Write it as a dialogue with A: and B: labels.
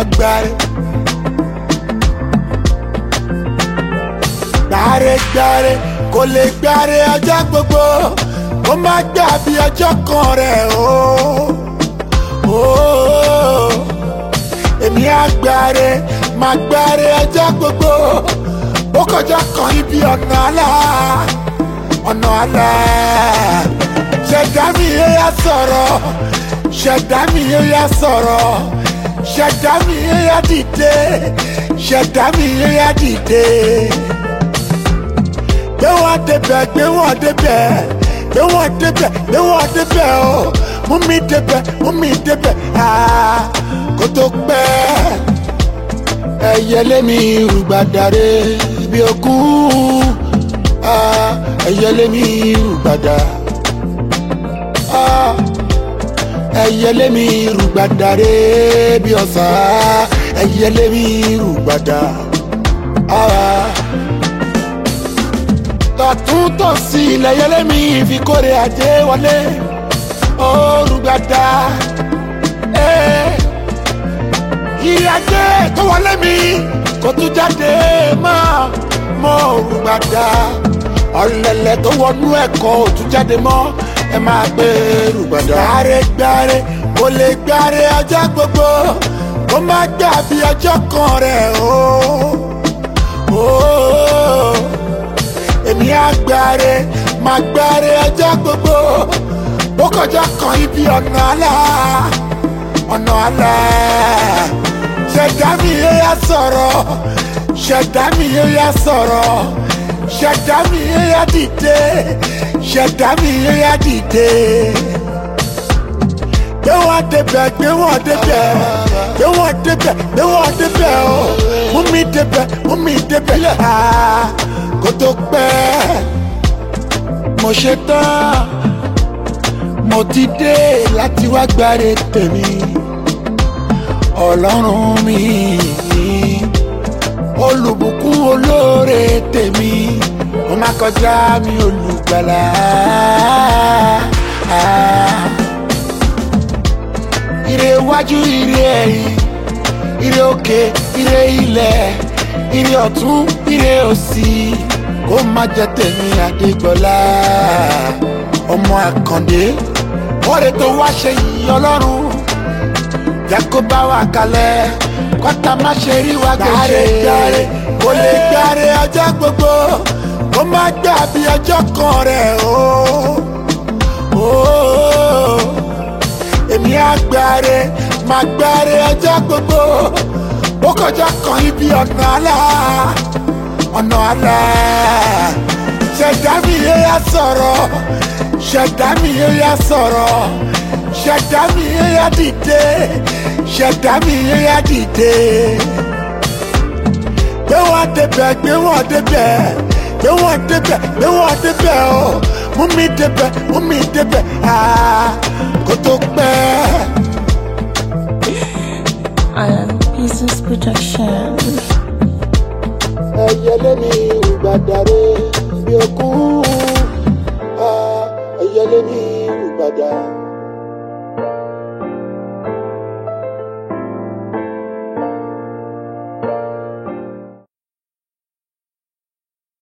A: agbáre. gbáre-gbáre kò lè gbáre ọjọ́ gbogbo kó má gbà bí ọjọ́ kan rẹ̀ o. Oh, èmi agbáre máa gbáre ọjọ́ gbogbo ó kọjá kan ibi ọ̀nà àlá ọ̀nà àlá ṣẹ̀dá mi yóò yá sọ̀rọ̀ ṣẹ̀dá mi yóò yá sọ̀rọ̀ ṣẹ̀dá mi yóò yá dìde ṣẹ̀dá mi yóò yá dìde gbé wọn débẹ̀ gbé wọn débẹ̀ gbé wọn débẹ̀ gbé wọn débẹ̀ o mú mi débẹ̀ mú mi débẹ̀ aa kó tó pẹ́ ẹyẹlé mi rúgbàdàre bí okun aa ẹyẹlé mi rúgbàdà aa ẹyẹlé mi rúgbàdàre bí ọ̀sà ẹyẹlé mi rúgbàdà aa tọ̀tún tòsì ilẹ̀ yẹlé mi fi kórè ajé wọlé orúgbàdà ìrìn ajé tó wọlé mi kò tún jáde mọ́ mọ́ orúgbàdà ọ̀lẹ̀lẹ̀ tó wọnú ẹ̀kọ́ ò tún jáde mọ́ ẹ máa gbé orúgbàdà. gbáre-gbáre kò lè gbáre ọjọ́ gbogbo kó má gbà bí ọjọ́ kan rẹ̀ o. Oh èmi àgbáre máa gbáre ọjọ́ gbogbo ó kọjá kan ibi ọ̀nà àlá ọ̀nà àlá ṣẹ̀dá mi yóò yá sọ̀rọ̀ ṣẹ̀dá mi yóò yá sọ̀rọ̀ ṣẹ̀dá mi yóò yá dìde ṣẹ̀dá mi yóò yá dìde gbé wọn débẹ̀ gbé wọn débẹ̀ gbé wọn débẹ̀ gbé wọn débẹ̀ o mú mi débẹ̀ mú mi débẹ̀ aa kó tó pẹ́ mo ṣe tán mo ti dé láti wá gbáre tèmi ọlọ́run mi olùbùkún olóore tèmi mo má kọjá mi olùgbàlà. ire iwájú ire ẹ̀yìn ire òkè ire ilẹ̀ ire ọ̀tún ire òsì kó má jẹ́ tèmi àdégbọ́lá ọmọ àkàndé ọ̀rẹ́ tó wá ṣe yìí ọlọ́run jẹ́ kó bá wa kalẹ̀ kọ́tà má ṣe rí wa gbèsè gbàre kò lè gbàre ọjọ́ gbogbo kó má gbà bí ọjọ́ kan rẹ̀ o. Oh, èmi àgbàre máa gbàre ọjọ́ gbogbo ó kọjá kan ibi ọ̀nà àlá ọ̀nà àlá ṣẹ̀dá mi yóò yá sọ̀rọ̀ ṣẹ̀dá mi yóò yá sọ̀rọ̀ ṣẹ̀dá mi yóò yá dìde ṣẹ̀dá mi yóò yá dìde gbé wọn débẹ̀ gbé wọn débẹ̀ gbé wọn débẹ̀ gbé wọn débẹ̀ o mú mi débẹ̀ mú mi débẹ̀ aa kó tó pẹ́.
B: Iron Pieces Production.
A: ẹyẹlé mi ìgbàdàre bí okun ẹyẹlé mi ìgbàdà.